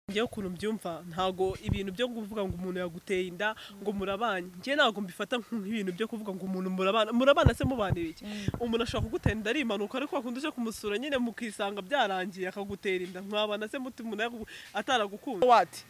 njyewe ukuntu mbyumva ntago ibintu byo kuvuga ngo umuntu yaguteye inda ngo murabanye njye ntabwo mbifata nk'ibintu byo kuvuga ngo umuntu murabana murabana se mubana iki umuntu ashobora kugutera inda ari impanuka ariko wakunda uje kumusura nyine mukisanga byarangiye akagutera inda mwabana se muti umuntu ataragukunda wati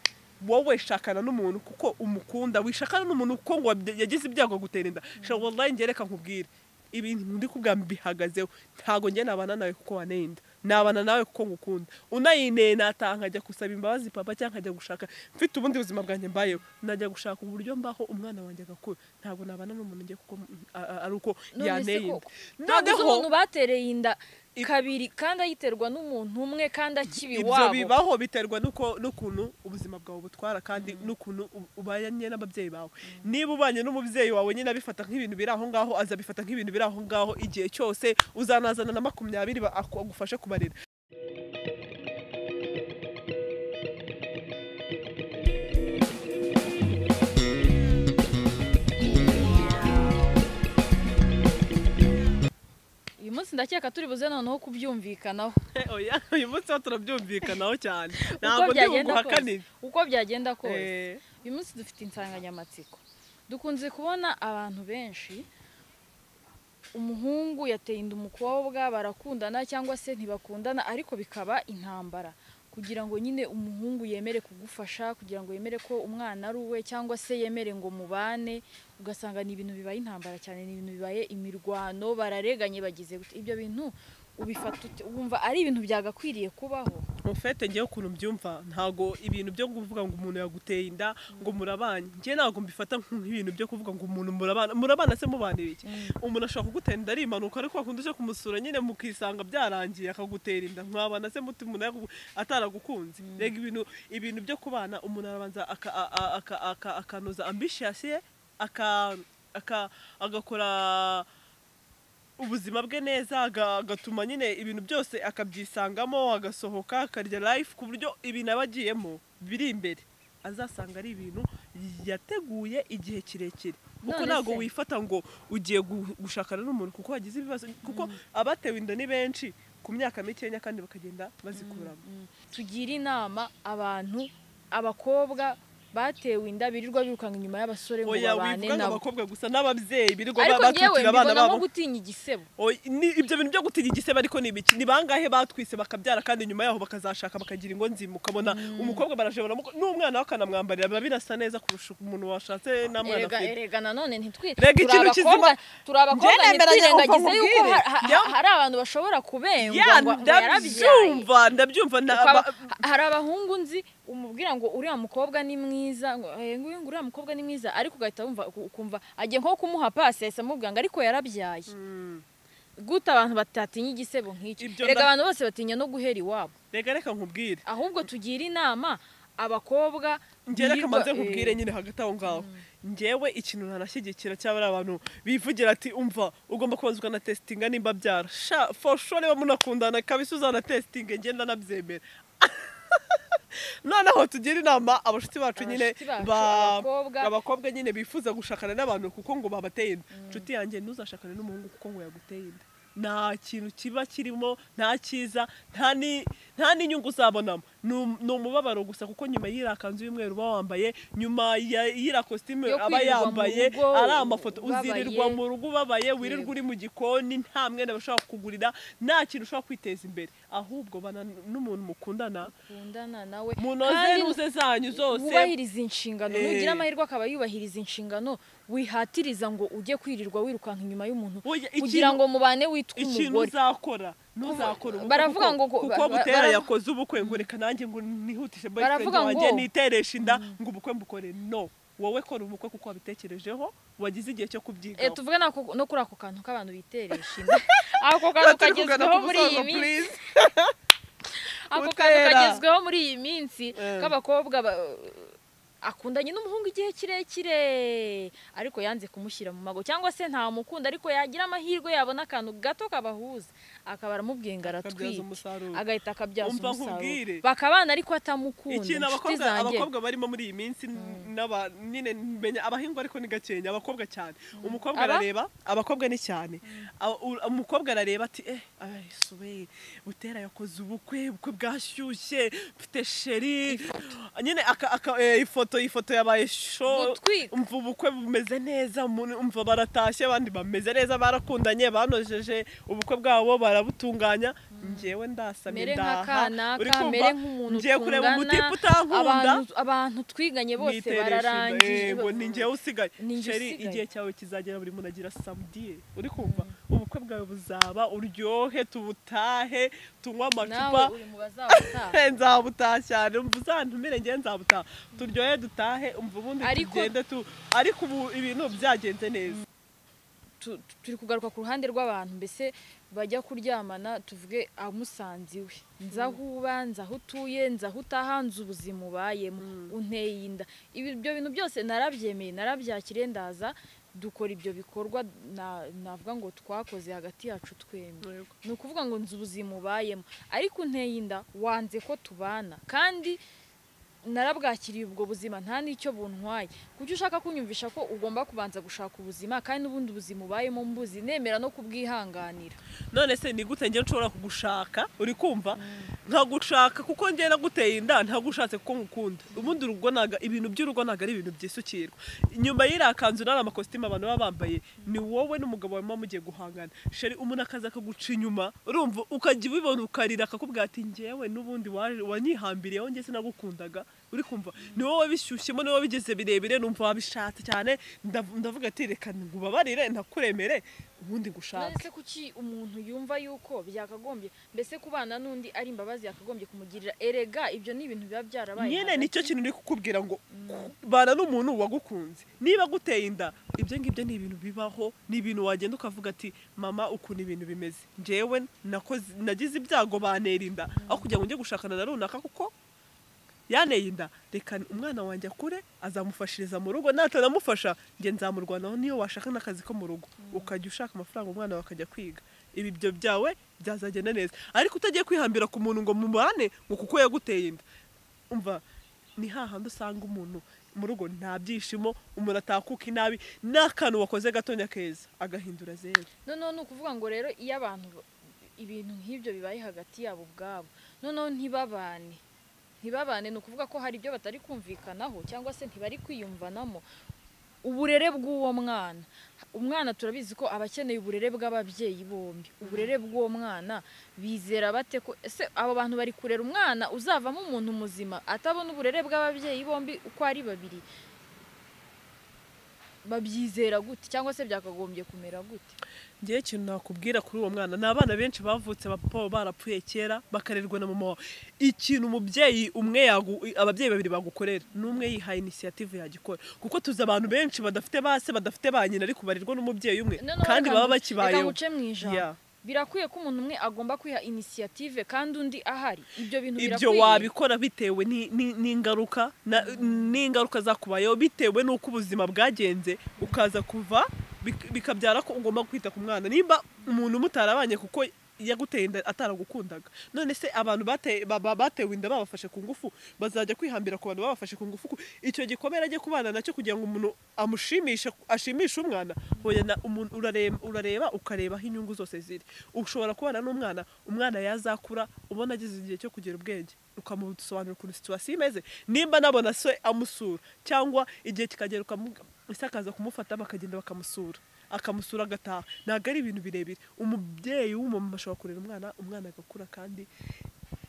wowe shakana n'umuntu kuko umukunda wishakana n'umuntu kuko ngo yagize ibyago agutera inda shaka wallahi njye reka nkubwire ibintu ndi kubwa mbihagazeho ntago njye nabana nawe kuko wanenda nabana nawe kuko ngukunda unayineye nataha nkajya gusaba imbabazi papa cyangwa nkajya gushaka mfite ubundi buzima bwanjye mbayeho najya gushaka uburyo mbaho umwana wanjye agakura ntabwo nabana n'umuntu njye kuko a- ari uko yaneye inda ntabwo uzi noneho umuntu batereye inda I- kabiri kandi ayiterwa n'umuntu umwe kandi akiba ibyo iwabo bibaho biterwa n'uko n'ukuntu ubuzima bwawe butwara kandi n'ukuntu u- ubanye n'ababyeyi bawe niba ubanye n'umubyeyi wawe nyine abifata nk'ibintu biri aho ngaho azabifata nk'ibintu biri aho ngaho igihe cyose uzanazana na makumyabiri ba- aku- agufashe kubarera uyu munsi ndakeka turi buze noneho kubyumvikanaho oya uyu munsi ho turabyumvikanaho cyane uko ntabwo ndi byagenda kose buguhakanire uko byagenda kose Eh, uyu munsi dufite insanganyamatsiko dukunze kubona abantu benshi umuhungu yateye inda umukobwa barakundana cyangwa se ntibakundana ariko bikaba intambara kugira ngo nyine umuhungu yemere kugufasha kugira ngo yemere ko umwana ari uwe cyangwa se yemere ngo mubane ugasanga ni ibintu bibaye intambara cyane ni ibintu bibaye imirwano barareganye bagize gute ibyo bintu ubifata ute? wumva ari ibintu byagakwiriye kubaho mufete njyewe ukuntu mbyumva ntago ibintu byo kuvuga ngo umuntu yaguteye inda ngo murabanye njye ntabwo mbifata nk'ibintu byo kuvuga ngo umuntu murabana murabana se mubana iki umuntu ashobora kugutera inda ari impanuka ariko wakunda uje kumusura nyine mukisanga byarangiye akagutera inda mwabana se muti umuntu yagu- ataragukunze rega ibintu ibintu byo kubana umuntu arabanza aka- a- a- aka- aka- akanoza ambishiyasi ye aka- aka- agakora ubuzima bwe neza aga- agatuma nyine ibintu byose akabyisangamo agasohoka akarya life ku buryo ibintu aba agiyemo biri imbere azasanga ari ibintu yateguye igihe kirekire kuko None ntabwo se? wifata ngo ugiye gu- gushakana n'umuntu kuko wagize ibibazo kuko abatewe inda ni benshi ku myaka mikenya kandi bakagenda bazikuramo tugire inama abantu abakobwa batewe inda birirwa birukanka inyuma y'abasore ngo oya babane wivuga ngo nabo abakobwa gusa n'ababyeyi birirwa ariko ba- ngewe batwikira abana mbibona nko babo gutinya igisebo Oya, ni- ibyo bintu byo gutinya igisebe ariko ni ibiki ni bangahe batwise bakabyara kandi nyuma yaho bakazashaka bakagira ingo nzima ukabona umukobwa barashobora bamuko- n'umwana we akanamwambarira biba birasa neza kurusha umuntu washatse n'amwana erega afite erega nanone ntitwi Erega ikintu turi abakobwa- turi abakobwa Njye nemeranya ntitwirengagize uko yuko nkubwire. ha- ha- Njyewe- hari abantu bashobora kubengwa ya ngo ngo yarabyaye ndabyumva ndabyumva na- Ukaba- ba- ha- hari abahungu nzi umubwira ngo uriya mukobwa ni mwiza ngo "Eh, nguyu ngo uriya mukobwa ni mwiza ariko ugahita wumva uku- ukumva agiye nko kumuha pasi yahise amubwira ngo ariko yarabyaye Mm. gute abantu batatinya igisebo nk'icyo Ibyo reka nda- abantu bose batinya no guhera iwabo reka reka nkubwire ahubwo tugira inama abakobwa njye reka birirwa- maze nkubwire eh, nyine hagati aho ngaho njyewe ikintu ntanashyigikira cyaba ari abantu bivugira ati umva ugomba kubanza ukanatesitinga nimba byara sha for sure niba munakundana kabisa uzanatesitinge njye ndanabyemera noneho tugire inama abashuti bacu nyine Abashuti bacu, ba- abakobwa. abakobwa nyine bifuza gushakana n'abantu kuko ngo babateye inda inshuti yanjye ntuzashakane n'umuhungu kuko ngo yaguteye inda nta kintu kiba kirimo nta cyiza nta ni- nta n'inyungu uzabonamo ni um- ni umubabaro gusa kuko nyuma y'iriya kanzu y'umweru uba wambaye nyuma ya- y'iriya kositimu Yo aba kwirirwa mu yambaye rugo ari amafoto ubabaye. uzirirwa mu rugo ubabaye wirirwa Yego. uri mu gikoni nta mwenda bashobora kukugurira nta kintu ushobora kwiteza imbere ahubwo bana n'umuntu mukundana mukundana nawe munoze kandi ruze zanyu zose wubahiriza inshingano Eh. nugira amahirwe akaba yubahiriza inshingano wihatiriza ngo ujye kwirirwa wirukanka inyuma y'umuntu Oya, kugira ikintu- ngo mubane witwa ikintu umugore uzakora ntuzakora ubukwe baravuga kuko- ngo ko- kuko ba- ba- butera bara- yakoze ubukwe ngo reka nanjye ngo nihutishe boyfriend Baravuga wanjye ngo- nitereshe inda ngo ubukwe mbukore no wowe kora ubukwe kuko wabitekerejeho wagize igihe cyo Eh, kubyigaho tuvuge nako- no kuri ako kantu k'abantu biteresha inda ako kantu Turi kugana kagezweho ku muri iyi musozo, minsi please. ako kantu Butera. kagezweho muri iyi minsi Eh. k'abakobwa ba- akundanye n'umuhungu igihe kirekire ariko yanze kumushyira mu mago cyangwa se ntamukunda ariko yagira amahirwe yabona akantu gato kabahuza akaba aramubwiye ngo akabyaza aratwite umusaruro agahita akabyaza Umva nkubwire. umusaruro bakabana ariko atamukunda ikintu inshuti abakobwa zanjye abakobwa barimo muri iyi minsi n'aba- nyine menya abahingwa ariko ni gakenya abakobwa cyane umukobwa Aba? arareba abakobwa ni cyane Aba- u- umukobwa arareba ati eh ayisubeye butera yakoze ubukwe ubukwe bwashyushye mfite sheri nyine aka- aka- eh, ifoto ifoto yabaye sho Gutwika. umva ubukwe bumeze neza umuntu- umva baratashye abandi bameze neza barakundanye banojeje ubukwe bwabo barabutunganya njyewe ndasamye mere ndaha Uri nk'akanaka kumva? mere nk'umuntu ngiye kureba tungana umutipe utankunda abantu, abantu twiganye bose bararangije yego ni njyewe usigaye Ni njye sheri usigaye. igihe cyawe kizagera buri muntu agira samudiye uri kumva ubukwe bwawe buzaba uryohe tubutahe tunywe amacupa nawe uri mu bazawutaha nzabutaha cyane umva uzantumire ngewe nzabutaha turyohe dutahe umva ubundi Ariko- tugende tu ariko ubu ibintu byagenze neza tu- turi kugaruka ku ruhande rw'abantu mbese bajya kuryamana tuvuge amusanze iwe nzi aho uba nzi aho utuye nzi aho utaha nzi ubuzima ubayemo unteye inda Ibi- ibyo bintu byose narabyemeye narabyakiriye ndaza dukora ibyo bikorwa na- navuga ngo twakoze hagati yacu twembi Yego. ni ukuvuga ngo nzi ubuzima ubayemo ariko unteye inda wanze ko tubana kandi narabwakiriye ubwo buzima nta n'icyo buntwaye kuki ushaka kunyumvisha ko ugomba kubanza gushaka ubuzima kandi n'ubundi ubuzima ubayemo mbuzi nemera no kubwihanganira none se ni gute njye nshobora kugushaka uri kumva nkagushaka kuko njye naguteye inda ntagushatse kuko ngukunda ubundi urugo ntago ibintu by'urugo ntago ari ibintu byisukirwa nyuma y'iriya kanzu n'ariya makositimu abantu baba bambaye ni wowe n'umugabo wawe muba mugiye guhangana sheri umuntu akaza akaguca inyuma urumva ukajya ubibona ukarira akakubwira ati ngewe n'ubundi waje- wanyihambiriyeho njye sinagukundaga uri kumva ni wowe bishyushyemo ni wowe bigeze birebire numva wabishatse cyane ndav- ndavuga ati reka ngubabarire ntakuremere ubundi none ngushake se kuki umuntu yumva yuko byakagombye mbese kubana n'undi ari imbabazi yakagombye kumugirira erega ibyo ni ibintu biba byarabaye nyine hagati. nicyo kintu uri kukubwira ngo bana n'umuntu wagukunze niba aguteye inda ibyo ngibyo ni ibintu bibaho ni ibintu wagenda ukavuga ati mama ukuntu ibintu bimeze njyewe nakoze nagize ibyago bantera inda aho kugira ngo njye gushakana na runaka kuko yaneye inda reka umwana wanjye akure azamufashiriza mu rugo natanamufasha njye nzamurwanaho niyo washaka n'akazi ko mu rugo ukajya ushaka amafaranga umwana wawe akajya kwiga ibibyo byawe byazagenda neza ariko utagiye kwihambira ku muntu ngo mubane ngo kuko yaguteye inda umva ni hahandi usanga umuntu mu rugo nta byishimo umuntu atakuka inabi n'akantu wakoze gatonya keza agahindura zeru noneho ni ukuvuga ngo rero iyo abantu ba- ibintu nk'ibyo bibaye hagati yabo ubwabo noneho ntibabane ntibabane ni ukuvuga ko hari ibyo batari kumvikanaho cyangwa se ntibari kwiyumvanamo uburere bw'uwo mwana umwana turabizi ko aba akeneye uburere bw'ababyeyi bombi uburere bw'uwo mwana bizera bate ko ese abo bantu bari kurera umwana uzavamo umuntu muzima atabona uburere bw'ababyeyi bombi uko ari babiri babyizera gute cyangwa se byakagombye kumera gute ngewe ikintu nakubwira kuri uwo mwana ni abana benshi bavutse bapapa baba barapfuye kera bakarerwa na mama wawe ikintu umubyeyi umwe yagu- ababyeyi babiri bagukorera n'umwe yihaye inisiyative yagikora kuko tuzi abantu benshi badafite base badafite ba nyina ariko barerwa n'umubyeyi umwe Noneho kandi reka baba ngu- Reka bakibayeho nguce mu ijambo. Yeah. Birakwiye ko umuntu umwe agomba kwiha inisiyative kandi undi ahari. Ibyo bintu ibyo birakwiye. wabikora bitewe ni- ni- n'ingaruka na- n'ingaruka zakubayeho bitewe n'uko ubuzima bwagenze ukaza kuva bik- bikabyara ko ugomba kwita ku mwana nimba umuntu mutarabanye kuko yaguteye inda ataragukundaga none se abantu bate- ba- ba- batewe inda babafashe ku ngufu bazajya kwihambira ku bantu babafashe ku ngufu ku- icyo gikomere ajye kubana nacyo kugira ngo umuntu amushimishe ashimishe umwana hoya na- umuntu urareba, urareba ukareba aho inyungu zose ziri ushobora kubana n'umwana umwana yazakura ubona ageze igihe cyo kugira ubwenge ukamusobanurira ukuntu situwasiyo imeze nimba nabona se amusura cyangwa igihe kikagera ukamu- ese akaza kumufata bakagenda bakamusura akamusura agataha ntabwo ari ibintu birebire umubyeyi w'umumama ashobora kurera umwana umwana agakura kandi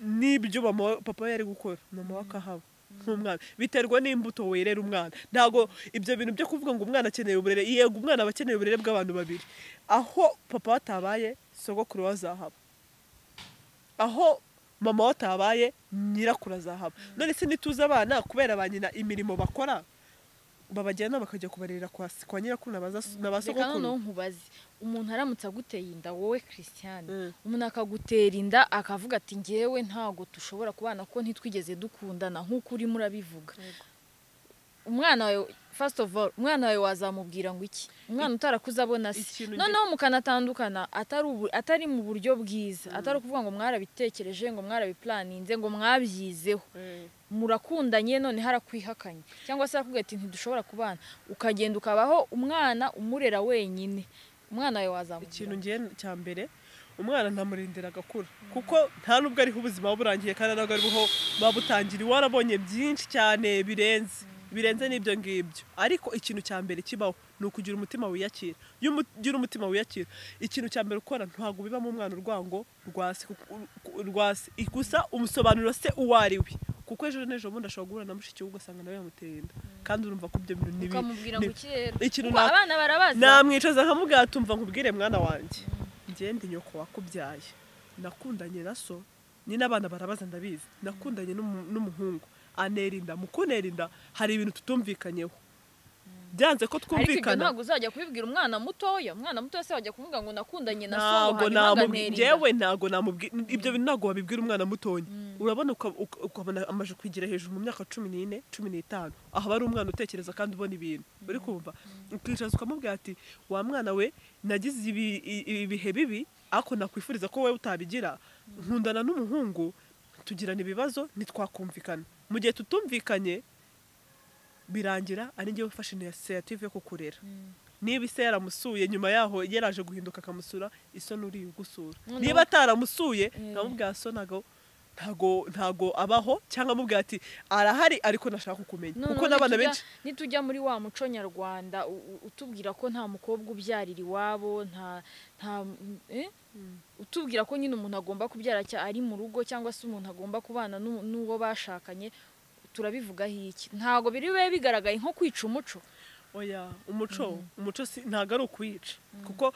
n'ibyo mama wa- papa we yari gukora mama we akahaba nk'umwana biterwa n'imbuto werera umwana ntabwo ibyo bintu byo kuvuga ngo umwana akeneye uburere yego umwana aba akeneye uburere bw'abantu babiri aho papa watabaye sogokuru we azahaba aho mama we atabaye nyirakuru azahaba none se ntituzi abana kubera ba nyina imirimo bakora babajyana bakajya kubarerera kwa, kwa nyirakuru na ba za- na ba Reka noneho sogokuru nkubaze. Umuntu aramutse aguteye inda wowe Christian. Mm. Umuntu akagutera inda akavuga ati ngewe ntago tushobora kubana ko ntitwigeze dukundana nk'uko urimo urabivuga. umwana wawe first of all umwana wawe wazamubwira ngo iki umwana utarakuze abona se ikintu nge- noneho mukanatandukana atari ubu- atari mu buryo bwiza atari ukuvuga ngo mwarabitekereje ngo mwarabiplaninze ngo mwabyizeho murakundanye none harakwihakanye cyangwa se arakubwira ati ntidushobora kubana ukagenda ukabaho umwana umurera wenyine umwana wawe ikintu wazamubwira ngo- ngiye cya mbere umwana ntamurindira agakura kuko nta nubwo ariho ubuzima buba burangiye kandi ntabwo ariho buba butangira iwe warabonye byinshi cyane birenze birenze n'ibyo ngibyo ariko ikintu cya mbere kibaho ni ukugira umutima wiyakira iyo umu- ugira umutima wiyakira ikintu cya mbere ukora ntabwo bibamo umwana urwango rwa se kuko- ku- rwa se gusa umusobanuro se uwo ari we kuko ejo n'ejo bundi ashobora guhura na mushiki we ugasanga nawe yamuteye inda kandi urumva ko ibyo bintu ni bi- ukamubwira ni- ngo ikirere ikintu Kuko nta- abana barabaza namwicaza nkamubwira tumva nkubwire mwana wanjye ngende nyoko wakubyaye nakundanye na so nyine abana barabaza ndabizi nakundanye n'umu- n'umuhungu anera inda mu kunera inda hari ibintu tutumvikanyeho byanze ko ariko ibyo twumvikana ntabwo uzajya kubibwira umwana mutoya umwana mutoya se wajya kumubwira ngo nakundanye na so ntago hanyuma namubwira nganera inda. ngewe ntago namubwira ibyo bintu ntago wabibwira umwana mutoya urabona uka- uka- ukabona amaje kwigira hejuru mu myaka cumi n'ine cumi n'itanu aho aba ari umwana utekereza kandi ubona ibintu uri kumva ukicaza ukamubwira ati wa mwana we nagize ibi- i- ibi bihe bibi ariko nakwifuriza ko wowe utabigira nkundana n'umuhungu tugirana ibibazo ntitwakumvikana mu gihe tutumvikanye birangira ari ngewe ufashe inisiyative yo kukurera niba ise yaramusuye nyuma yaho yaraje guhinduka akamusura iso nuri ugusura Noneho- niba ataramusuye Mm. nkamubwira so ntago ntago ntago abaho cyangwa amubwira ati arahari ariko nashaka kumenya Noneho kuko n'abana nitujya- benshi nitujya muri wa muco nyarwanda u- u- utubwira ko nta mukobwa ubyarira iwabo nta nta eh? utubwira ko nyine umuntu agomba kubyara cya ari mu rugo cyangwa se umuntu agomba kubana n'u- n'uwo bashakanye turabivugaho iki ntabwo biri bibe bigaragaye nko kwica umuco oya umuco umuco si- ntago ari ukuyica kuko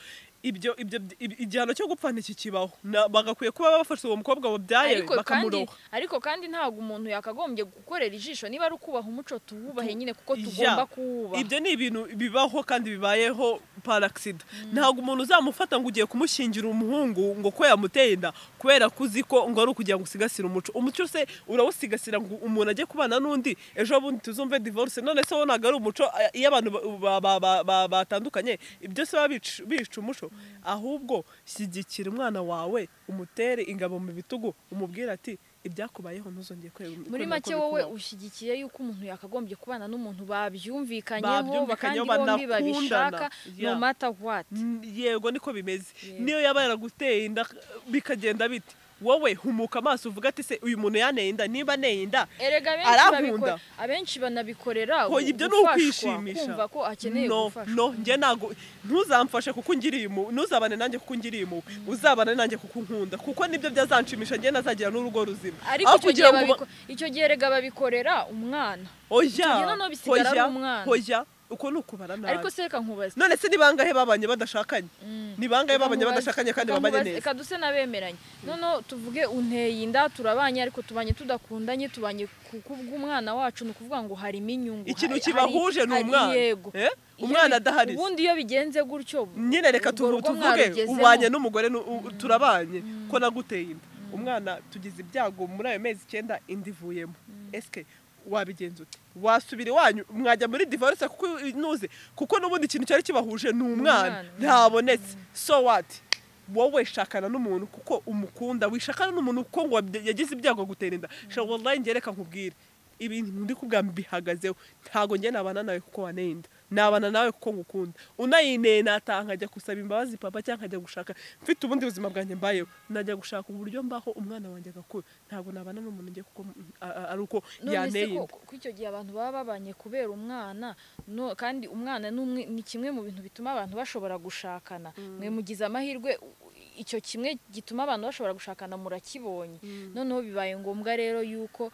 ibyo ibyo ib- igihano cyo gupfa ntikikibaho Na- bagakwiye kuba bafashe uwo mukobwa wabyaye ariko kandi bakamuroha ariko kandi ntabwo umuntu yakagombye gukorera ijisho niba ari ukubaha umuco tuwubahe nyine kuko Ya. tugomba kuwubaha ibyo ni ibintu bibaho kandi bibayeho paragisida ntabwo umuntu uzamufata ngo ugiye kumushingira umuhungu ngo ko yamuteye inda kubera ko uzi ko ngo ari ukugira ngo usigasire umuco umuco se urawusigasira ngo umuntu ajye kubana n'undi ejo bundi tuzumve divorce none se wo ntabwo ari umuco a- iyo abantu ba- ba- ba- ba- batandukanye ibyo se baba bica- bica umuco ahubwo shyigikira umwana wawe umutere ingabo mu bitugu umubwire ati ibyakubayeho ntuzongeye kwe- muri kwemera ko make wowe bikubaho." ushyigikiye yuko umuntu yakagombye kubana n'umuntu babyumvikanyeho kandi Babyumvikanyeho, bombi banakundana. babishaka no Yeah. mata wati Mm, yego niko bimeze Yego. niyo yaba yaraguteye inda bikagenda biti wowe humuka amaso uvuga ati se uyu muntu yaneye inda niba aneye inda erega abenshi Arankunda. babikora- abenshi banabikorera Hoya, ibyo ni gufashwa, ukwishimisha. kumva ko akeneye no gufashwa no njye ntago ntuzamfashe kuko ungiriye impuhwe ntuzabane nanjye kuko ungiriye impuhwe uzabane nanjye kuko unkunda kuko nibyo byazanshimisha njye nazagira n'urugo ruzima ariko Aho icyo gihe ngo ba- babiko- icyo gihe erega babikorera umwana oya gihe noneho bisigara ari oya umwana. oya uko ni ukubara nabi ariko se reka nkubaze none se ni bangahe babanye badashakanye Mm. ni bangahe Reka babanye nkubaze- badashakanye kandi reka babanye nkubaze- neza reka duse n'abemeranye noneho tuvuge unteye inda turabanye ariko tubanye tudakundanye tubanye ku kubw'umwana wacu ni ukuvuga ngo harimo inyungu ikintu hari- kibahuje ni hari- umwana hari- yego Eh? Iyo umwana bi- adahari ubundi iyo bigenze gutyo nyine reka urwo tuvu- rugo tuvuge mwarugezemo. ubanye n'umugore nu- u- turabanye ko naguteye inda umwana tugize ibyago muri ayo mezi icyenda inda ivuyemo esike wabigenza ute wasubira iwanyu mwajya muri divorce kuko nuze kuko n'ubundi ikintu cyari kibahuje ni umwana Umwana. ntabonetse so wati wowe shakana n'umuntu kuko umukunda wishakana n'umuntu kuko ngo wabye- yagize ibyago agutera inda shaka wallahi njye reka nkubwire ibintu ndi kubwa mbihagazeho ntago njye nabana nawe kuko waneye inda nabana nawe kuko ngukunda unayineye nataha nkajya gusaba imbabazi papa cyangwa nkajya gushaka mfite ubundi buzima bwanjye mbayeho najya gushaka uburyo mbaho umwana wanjye agakura ntabwo nabana n'umuntu njye kuko a- a- ari uko none se yaneye ko inda ko icyo gihe abantu baba babanye kubera umwana no kandi umwana ni umwe- ni kimwe mu bintu bituma abantu bashobora gushakana mwe mugize amahirwe u- icyo kimwe gituma abantu bashobora gushakana murakibonye noneho bibaye ngombwa rero yuko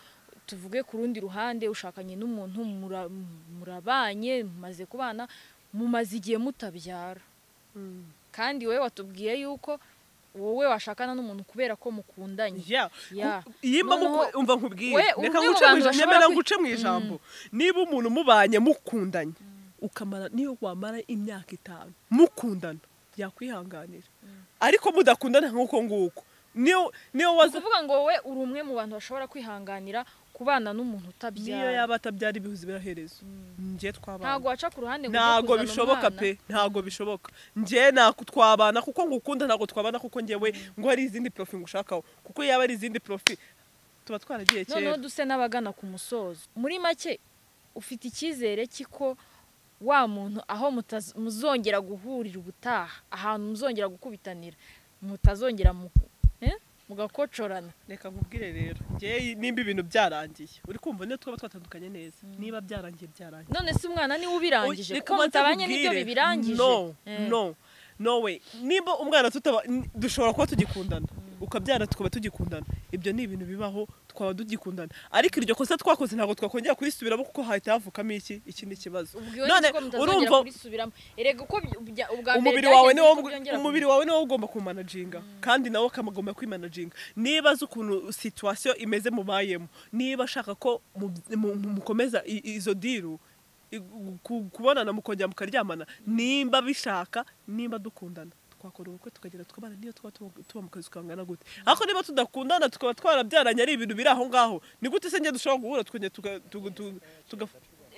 tuvuge ku rundi ruhande ushakanye n'umuntu mura- murabanye mumaze kubana mumaze igihe mutabyara Mm. kandi wowe watubwiye yuko wowe washakana n'umuntu kubera ko mukundanye Yeah. Yeah. Ku- iyo mba Noneho- muku- umva nkubwiye we, reka umwe nguce mu mu bantu ijambo bashobora nyemera kwi- nguce mu ijambo niba umuntu mubanye mukundanye ukamara niyo wamara imyaka itanu mukundana yakwihanganira ariko mudakundana nk'uko nguko niyo niyo waza kuvuga ngo wowe uri umwe mu bantu bashobora kwihanganira kubana n'umuntu niyo utabyara yaba atabyara ibihuzi birahereza njye twabana ntago waca ku ruhande ngo ujye ntago kuzana bishoboka umwana. pe ntago bishoboka njye nako twabana kuko ngukunda ntago twabana kuko njyewe ngo hari izindi profi ngushakaho kuko yaba ari izindi profi tuba twaragiye noneho kera duse n'abagana ku musozo muri make ufite icyizere cy'iko wa muntu aho mutaz- muzongera guhurira ubutaha ahantu muzongera gukubitanira mutazongera mu eh? mugakocorana reka nkubwire rero njye nimba ibintu byarangiye uri kumva niyo twaba twatandukanye neza niba byarangiye byarangiye none se umwana niwe ubirangije Reka kuko banze mutabanye n'ibyo nkubwire. bibirangije no Eh. no no way nimba umwana tutaba n- dushobora kuba tugikundana ukabyara tukaba tugikundana ibyo ni ibintu bibaho twaba tugikundana ariko iryo kosa twakoze ntabwo twakongera kurisubiramo kuko hahita havukamo iki iki ni ikibazo Ubwiwe none niko mutazongera urumva kurisubiramo erega uko by- bya- ubwa mbere umubiri wawe byagenze niwo niko byongera umubiri wawe niwo ugomba kumanajinga kandi nawe ukagomba kwimanaginga niba azi ukuntu situwasiyo imeze mubayemo niba ashaka ko mu- mu- mu- mukomeza i- izo diru i- ku- kubonana mukongera mukaryamana nimba bishaka nimba dukundana twakora ubukwe tukagera tukabana niyo tuba tuba- tuba mu kazi tukangana gute ariko niba tudakundana tukaba twarabyaranye ari ibintu biri aho ngaho ni gute se njye dushobora guhura tukongera tuga- tuga- tuga- tuga-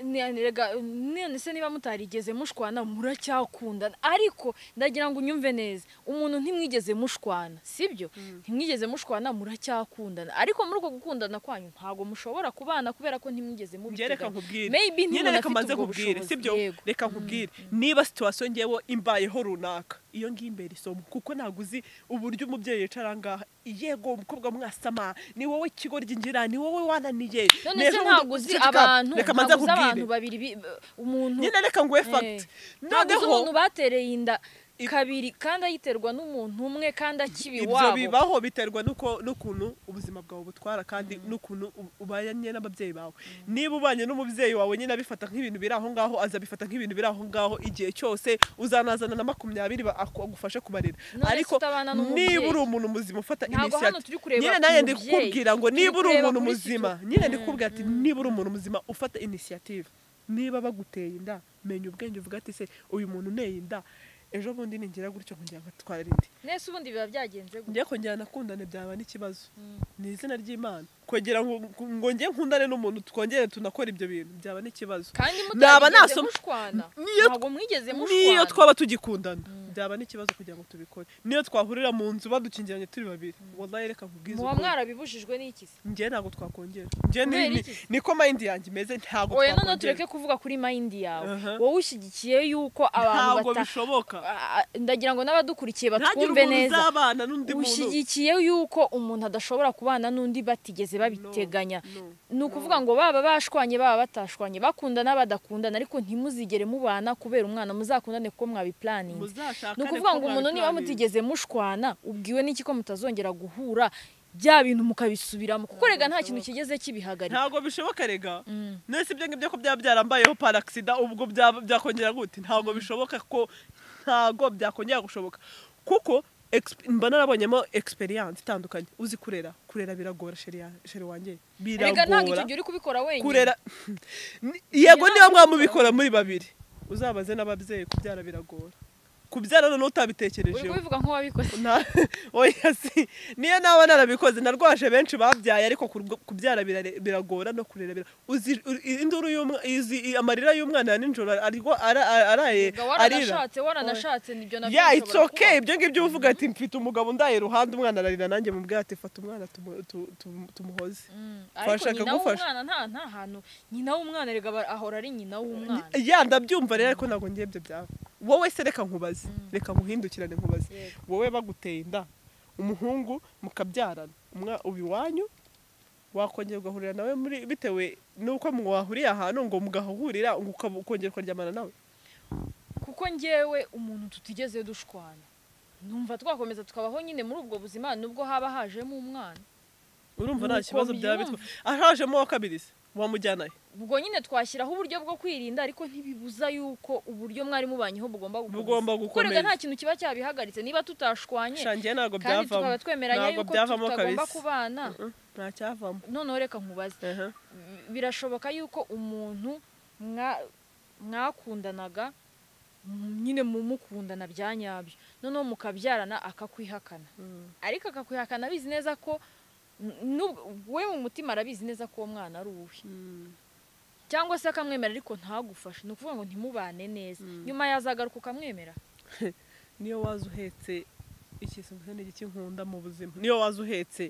Ni- rega, none se niba mutarigeze mushwana muracyakundana ariko ndagira ngo unyumve neza umuntu ntimwigeze mushwana sibyo ntimwigeze mushwana muracyakundana ariko muri uko gukundana kwanyu ntabwo mushobora kubana kubera ko ntimwigeze njye reka mubiteganya nkubwire Maybe nyine ntimuntu reka afite mbanze ubwo nkubwire bushobozi, sibyo yego. reka nkubwire niba situwasiyo ngewe imbayeho runaka iyo ngiyi imbere isomo kuko ntabwo uzi uburyo umubyeyi yicara ngaha yego umukobwa mwasama ni wowe kigoryi ngira ni wowe wananiye none se Reka ntabwo undi- uzi ceceka, abantu reka mbanze ntabwo uzi abantu nkubwire babiri bi- umuntu nyine reka nguhe Eh, fagiti ntabwo uzi umuntu noneho batereye inda I- kabiri kandi ayiterwa n'umuntu umwe kandi akibi ibyo wabo bibaho biterwa n'uko n'ukuntu ubuzima bwawe butwara kandi n'ukuntu u- ubanye n'ababyeyi bawe niba ubanye n'umubyeyi wawe nyine abifata nk'ibintu biri aho ngaho azabifata nk'ibintu biri aho ngaho igihe cyose uzanazana na makumyabiri ba- aku- agufashe kubarera None se ariko utabana n'umubyeyi? niba uri umuntu muzima ufata Ntabwo hano turi kureba nyine nawe ndi umubyeyi, kukubwira ngo turi niba uri kureba umuntu kuri muzima situ- nyine ndi kukubwira ati niba uri umuntu muzima ufata inisiyative niba baguteye inda menya ubwenge uvuga ati se uyu muntu unteye inda ejo bundi ningira gutyo kugira ngo atware indi nese ubundi biba byagenze gute njye kongera nakundane byaba n'ikibazo Mm. ni izina ry'imana kugira ngo ngo njye nkundane n'umuntu twongere tunakora ibyo bintu byaba n'ikibazo kandi Naba mutarigeze nasoma- mushwana Niyo- ntabwo mwigeze niyo mushwana twaba tugikundana byaba n'ikibazo kugira ngo tubikore niyo twahurira mu nzu badukingiranye turi babiri wallahi reka nkubwize muba ukuri. mwarabibujijwe n'iki se njye ntabwo twakongera njye ni- Kubera ni- iki? niko mayindi yanjye imeze ntabwo oya none twakongera tureke kuvuga kuri mayindi yawe Aha. wowe ushyigikiye yuko abantu ntabwo bata bishoboka Ah, ndagira ngo n'abadukurikiye ntagire batwumve umuntu neza uzabana n'undi muntu ushyigikiye yuko umuntu adashobora kubana n'undi batigeze babiteganya No, no. ni ukuvuga ngo baba bashwanye baba batashwanye bakundana badakundana ariko ntimuzigere mubana kubera umwana muzakundane kuko mwabipuraninze muzashakane ni ukuvuga ngo kuko umuntu niba mwabiplanira. mutigeze mushwana ubwiwe n'iki ko mutazongera guhura bya bintu mukabisubiramo kuko rega nta kintu kigeze kibihagarika ntabwo bishoboka rega Mm. nese ibyo ngibyo ko byaba byarambayeho paragisida ubwo byaba byakongera gute ntabwo bishoboka ko ntabwo byakongera gushoboka kuko exp- mba narabonyemo experience itandukanye uzi kurera kurera biragora sheri ya- sheri wanjye rega ntabwo icyo biragora gihe uri kubikora wenyine kurera Ni- yego Ntabwo niba ushobora. mwamubikora muri babiri uzabaze n'ababyeyi kubyara biragora kubyara noneho uri utabitekerejeho kubivuga nk'uwabikoze Na- oya si niyo naba narabikoze narwaje benshi babyaye ariko kurw- kubyara birare- biragora no kurera bira- uzi u- induru y'umwa- izi i- amarira y'umwana ya nijoro arwa- ara- ara- araye Rega arira waranashatse waranashatse nibyo nabyo ya it's bishobora okay ibyo ngibyo uvuga ati mfite umugabo ndaye iruhande umwana ararira nanjye mu bwate fata umwana tumu- tu- tu- tumuhoze kuba. Mm, ariko Twashaka nyina gufasha. w'umwana nta nta hantu nyina w'umwana rega aba- ahora ari nyina w'umwana ya ndabyumva rero ariko ntabwo ngiye ibyo byaba wowe se reka nkubaze reka muhindukirane nkubaze Yego. wowe baguteye inda umuhungu mukabyarana umwa uba iwanyu wakongera ugahurira nawe muri bitewe n'uko mwahuriye ahantu ngo mugahurira ngo ukaba- ukongera ukaryamana nawe kuko njyewe umuntu tutigeze dushwana numva twakomeza tukabaho nyine muri ubwo buzima nubwo haba hajemo umwana urumva Ni nta uko kibazo byaba byumva. bitwa ahajemo wa kabiri se wamujyana he ubwo nyine twashyiraho uburyo bwo kwirinda ariko ntibibuza yuko uburyo mwari mubanyeho bugomba gukomeza Bugomba Kuko rega gukomeza. nta kintu kiba cyabihagaritse niba tutashwanye shangiye ntabwo kandi byavamo tukaba twemeranya Ntabwo yuko byavamo tutagomba kabisa. kubana nta cyavamo noneho reka nkubaze Aha. bi- birashoboka yuko umuntu mwa- mwakundanaga mm, nyine mu mukundana bya nyabyo noneho mukabyarana akakwihakana Mm. ariko akakwihakana abizi neza ko Nubwo- we mu mutima arabizi neza ko uwo mwana ari uwe cyangwa se akamwemera ariko ntagufashe ni ukuvuga ngo ntimubane neza Mm. nyuma yazagaruka ukamwemera niyo waza uhetse ikintu mbese ni cy'inkunda mu buzima niyo waza uhetse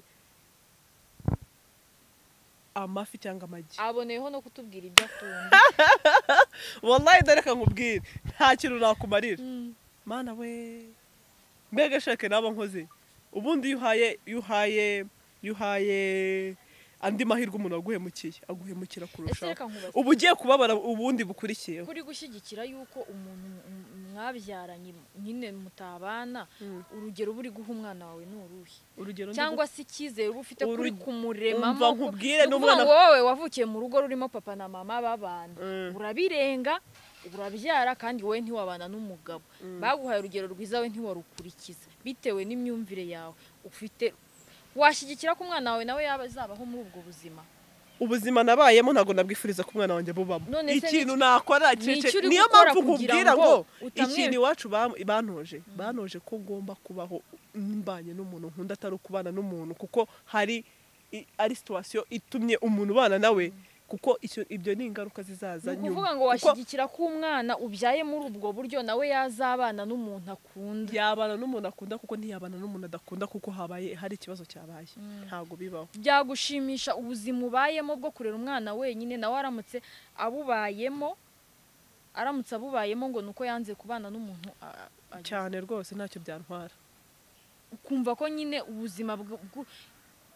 amafi cyangwa amagi aboneyeho no kutubwira ibyo akunda wallahi dore reka nkubwire nta kintu nakumarira Mm. mana we mbega shake naba nkoze ubundi iyo uhaye iyo uhaye iyo uhaye andi mahirwe umuntu waguhemukiye aguhemukira ese kurushaho reka nkubaze uba ugiye kubabara ubundi bukurikiyeho kuri gushyigikira yuko umuntu m- m- mwabyaranye nyine mutabana urugero uba uri guha umwana wawe ni uruhe urugero ndi cyangwa se icyizere uba ufite kuri Urugi- kumuremamo umva ko- nkubwire, ni n'umwana- ukuvuga ngo wowe wavukiye mu rugo rurimo papa na mama babana Mm. urabirenga urabyara kandi wowe ntiwabana n'umugabo baguhaye urugero rwiza we ntiwarukurikiza bitewe n'imyumvire yawe ufite washyigikira ko umwana wawe nawe yaba azabaho muri ubwo buzima ubuzima nabayemo ntabwo nabwifuriza ko umwana wanjye bubamo None se ikintu nakora ni iki cece- uri niyo gukora mpamvu kugira nkubwira ngo ngo utamwe- ikintu iwacu bam- bantoje bantoje ko ngomba kubaho mbanye n'umuntu nkunda atari ukubana n'umuntu kuko hari i- ari situwasiyo itumye umuntu ubana nawe kuko icyo- ibyo ni ingaruka zizaza ni nyuma. ukuvuga ngo Kuko washyigikira ko umwana ubyaye muri ubwo buryo nawe yazabana n'umuntu akunda yabana n'umuntu akunda kuko ntiyabana n'umuntu adakunda kuko habaye hari ikibazo cyabaye ntabwo bibaho byagushimisha ubuzima ubayemo bwo kurera umwana wenyine nawe aramutse abubayemo aramutse abubayemo ngo ni uko yanze kubana n'umuntu a- a- cyane rwose ntacyo byantwara ukumva ko nyine ubuzima bw- bw-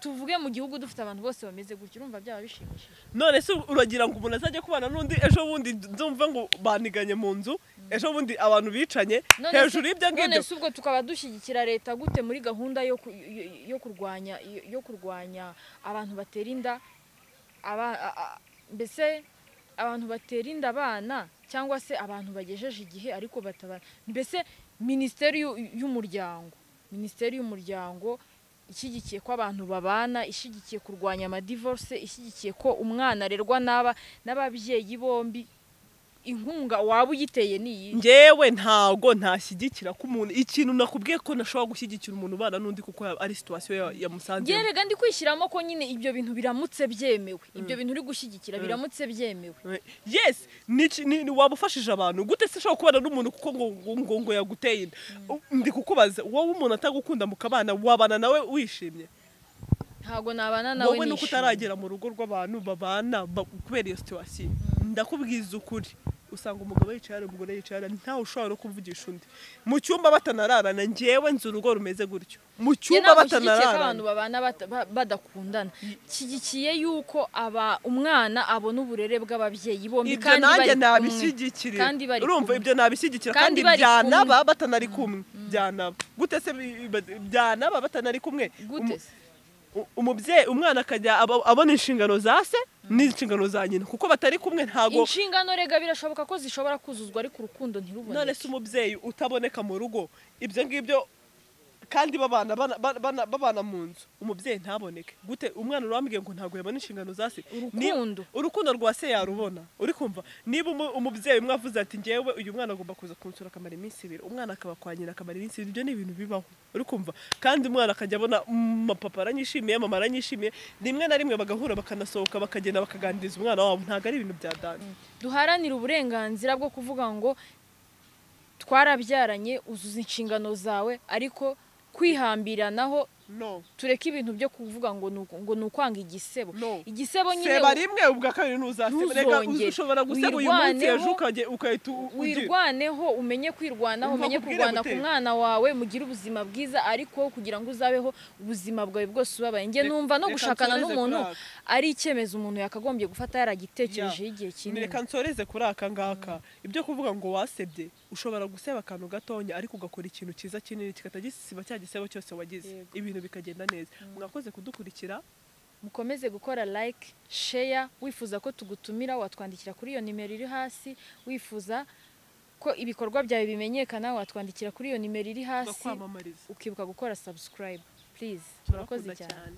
tuvuge mu gihugu dufite abantu bose bameze gutya urumva byaba bishimishije none se uragira ngo umuntu azajya kubana n'undi ejo bundi nzumva ngo baniganye mu nzu ejo bundi abantu bicanye None se- hejuru y'ibyo none ngibyo se ubwo tukaba dushyigikira leta gute muri gahunda yo ku- yo- yo kurwanya yo- yo kurwanya abantu batera inda aba- a- a- mbese abantu batera inda abana cyangwa se abantu bagejeje igihe ariko batabana mbese minisiteri y'u- y'umuryango minisiteri y'umuryango ishyigikiye ko abantu babana ishyigikiye kurwanya amadivorce ishyigikiye ko umwana arerwa n'aba n'ababyeyi bombi inkunga waba uyiteye ni iyi ngewe ntago ntashyigikira ko umuntu ikintu nakubwiye ko nashobora gushyigikira umuntu ubana n'undi kuko ya- ari situwasiyo yamusanzemo gerega ndi kwishyiramo ko nyine ibyo bintu biramutse byemewe ibyo bintu uri gushyigikira Mm. biramutse byemewe yes niki- ni- ni- waba ufashije abantu gute se ushobora kubana n'umuntu kuko ngo ngo- ngo ngo yaguteye inda U- ndi kukubaza wowe umuntu atagukunda mukabana wabana nawe wishimye ntabwo nabana nawe wowe nuko nishimye. utaragera mu rugo rw'abantu babana ba- kubera iyo situwasiyo ndakubwiza ukuri usanga umugabo yicara umugore yicara ntawe ushobora no kumvugisha undi mu cyumba batanararana ngewe nzi urugo rumeze gutyo mu Njye cyumba ntabwo nshyigikiye ko abantu batanararana babana bata- ba- badakundana nshyigikiye yuko aba umwana abona uburere bw'ababyeyi bombi ibyo kandi nanjye bari kumwe. nabishyigikira Kandi bari urumva kumwe. ibyo nabishyigikira Kandi kandi bari byanaba kumwe. batanari kumwe byanaba gute se bi- bi- byanaba batanari kumwe gute Umu- u- umubyeyi umwana akajya aba- abona inshingano za se n'inshingano za nyina kuko batari kumwe ntago inshingano rega birashoboka ko zishobora kuzuzwa ariko urukundo none ntiruboneke se umubyeyi utaboneka mu rugo ibyo ngibyo kandi babana bana- bana- bana- babana mu nzu umubyeyi ntaboneke gute umwana urambwiye ngo ntabwo yabona inshingano za se Ni- urukundo urukundo rwa se yarubona uri kumva niba umu- umubyeyi umwe avuze ati ngewe uyu mwana agomba kuza kunsura akamara iminsi ibiri umwana akaba kwa nyina akamara iminsi ibiri ibyo ni ibintu bibaho uri kumva kandi umwana akajya abona "Mm, papa aranyishimiye mama aranyishimiye rimwe na rimwe bagahura bakanasohoka bakagenda bakaganiriza umwana wabo ntabwo ari ibintu bya dani duharanire uburenganzira bwo kuvuga ngo twarabyaranye uzuza inshingano zawe ariko kwihambiranaho no tureke ibintu byo kuvuga ngo ni uku- ngo ni ukwanga igisebo No. igisebo nyine seba rimwe ubwa kabiri ntuzasiba reka Ntuzongere. ushobora guseba uyu munsi Wirwaneho. ejo ukajya- ugahita u- ugira wirwaneho umenye kwirwanaho Umva umenye akubwire kurwana ku gute. mwana wawe mugire ubuzima bwiza ariko kugira ngo uzabeho ubuzima bwawe bwose ubabaye njye Reka- numva no reka gushakana nsoreze n'umuntu kuri aka. ari icyemezo umuntu yakagombye gufata yaragitekerejeho Ya. igihe kinini reka nsoreze kuri aka ngaka ibyo kuvuga ngo wasebye ushobora guseba akantu gatonya ariko ugakora ikintu cyiza kinini kikatagisiba cya gisebo cyose wagize Yego. ibintu bikagenda neza mwakoze kudukurikira mukomeze gukora like share wifuza ko tugutumira watwandikira kuri iyo nimero iri hasi wifuza ko ibikorwa byawe bimenyekana watwandikira kuri iyo nimero iri hasi tugakwamamariza ukibuka gukora subscribe please murakoze turakunda cyane cyane